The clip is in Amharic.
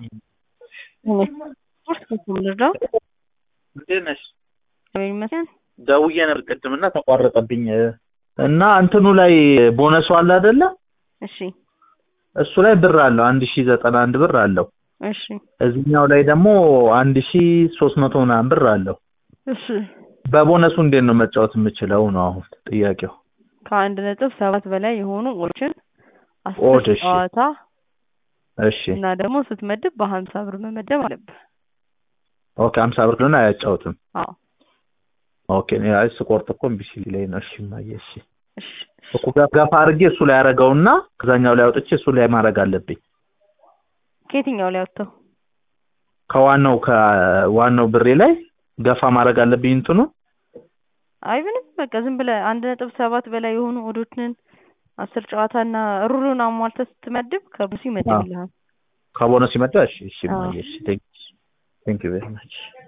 ስፖርት ልርዳው? እንዴት ነሽ? እግዚአብሔር ይመስገን። ደውዬ ነበር ቅድምና ተቋረጠብኝ እና እንትኑ ላይ ቦነሱ አለ አይደለ? እሺ እሱ ላይ ብር አለው አንድ ሺ ዘጠና አንድ ብር አለው። እሺ እዚህኛው ላይ ደግሞ አንድ ሺ ሶስት መቶ ምናምን ብር አለው። እሺ በቦነሱ እንዴት ነው መጫወት የምችለው ነው አሁን ጥያቄው። ከአንድ ነጥብ ሰባት በላይ የሆኑ ኦዶችን ኦድ፣ አስር እሺ። ጨዋታ እሺ እና ደግሞ ስትመድብ በሀምሳ ብር መመደብ አለብህ። ኦኬ ሀምሳ ብር ሊሆን አያጫውትም። አዎ ኦኬ እኔ አይ ስቆርጥ እኮ እምቢ ሲለኝ ነው። እሺ እማዬ እሺ እሺ እኮ ገ- ገፋ አድርጌ እሱ ላይ አደርገውና ከዛኛው ላይ አውጥቼ እሱ ላይ ማድረግ አለብኝ። ከየትኛው ላይ ወጥተው ከዋናው ከዋናው ብሬ ላይ ገፋ ማድረግ አለብኝ እንትኑ አይ ምንም በቃ ዝም ብለህ አንድ ነጥብ ሰባት በላይ የሆኑ ኦዶችን አስር ጨዋታና ሩሩን አሟልተህ ስትመድብ ከብሱ ይመድብልሃል። ከቦነስ ይመጣ። እሺ እሺ አዎ። እማዬ እሺ ቴንክ ቴንክ ዩ ቬሪ ማች